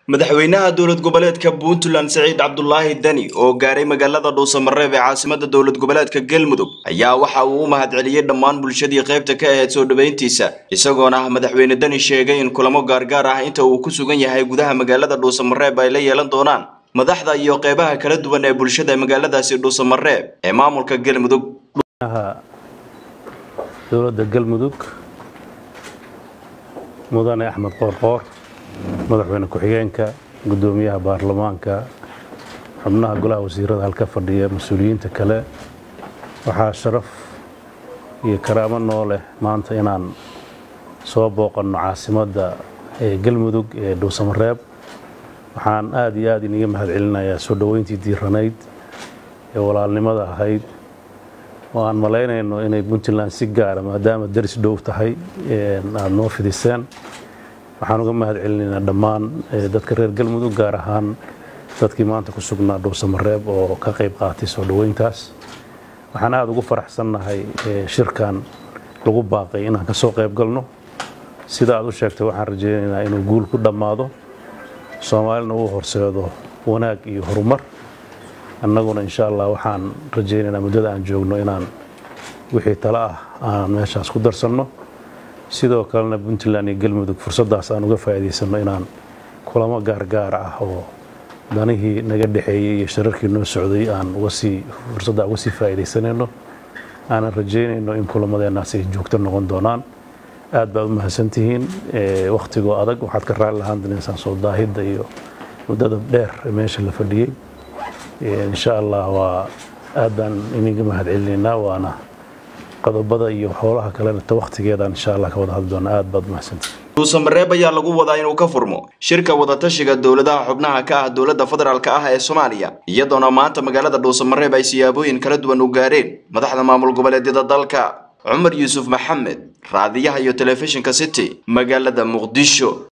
madaxweynaha dowlad goboleedka puntland siciid cabdulaahi deni oo gaaray magaalada dhuusamareeb ee caasimada dowlad goboleedka galmudug ayaa waxa uu u mahadceliyey dhammaan bulshadii qaybta ka ahayd soo dhoweyntiisa isagoona madaxweyne deni sheegay in kulamo gaargaar ah inta uu ku sugan yahay gudaha magaalada dhuusamareeb ay la yeelan doonaan madaxda iyo qeybaha kala duwan ee bulshada magaaladaasi dhuusamareeb ee maamulka galmudug dowladda galmudug mudane axmed qoorqoor madaxweyne ku-xigeenka guddoomiyaha baarlamaanka xubnaha golaha wasiirada halka fadhiya mas-uuliyiinta kale waxaa sharaf iyo karaamo noo leh maanta inaan soo booqanno caasimadda ee galmudug ee dhuusamareeb waxaan aad iyo aad iniga mahad celinayaa soo dhoweyntii diiranayd ee walaalnimada ahayd oo aan malaynayno inay puntland si gaara maadaama daris dhow tahay aada noo fidiseen waxaan uga mahad celinaynaa dhammaan dadka reer galmudug gaar ahaan dadkii maanta ku sugnaa dhuusamareeb oo ka qayb qaatay soo dhoweyntaas waxaan aada ugu faraxsannahay shirkan lagu baaqay inaan ka soo qayb galno sida aad u sheegtay waxaan rajaynaynaa inuu guul ku dhammaado soomaalina uu horseedo wanaag iyo horumar annaguna insha allah waxaan rajaynaynaa muddada aan joogno inaan wixii tale ah aan meeshaas ku darsanno sidoo kalena puntland iyo galmudug fursaddaas aan uga faa'iidaysanno inaan kulamo gaargaara ah oo danihii naga dhexeeyey iyo shararkii noo socday aan ugasii fursadda uga sii faa'iidaysanayno aanan rajaynayno in kulamadeennaas ay joogto noqon doonaan aad baad u mahadsantihiin wakhtigoo adag waxaad ka raali lahaan danaysaan soo daahidda iyo muddada dheer ee meesha la fadhiyey insha allah waa aad baan idinka mahad celinaynaa waana qodobada iyo howlaha kalena ta wakhtigeedaan insha allah ka wada hadli doona aad baad umahadsantihiin dhuusamareeb ayaa lagu wadaa inuu ka furmo shirka wadatashiga dowladaha xubnaha ka ah dowladda federaalk ah ee soomaaliya iyadoona maanta magaalada dhuusamareeb ay siyaabooyin kala duwan u gaareen madaxda maamul goboleedyada dalka cumar yuusuf maxamed raadiyaha iyo telefishinka city magaalada muqdisho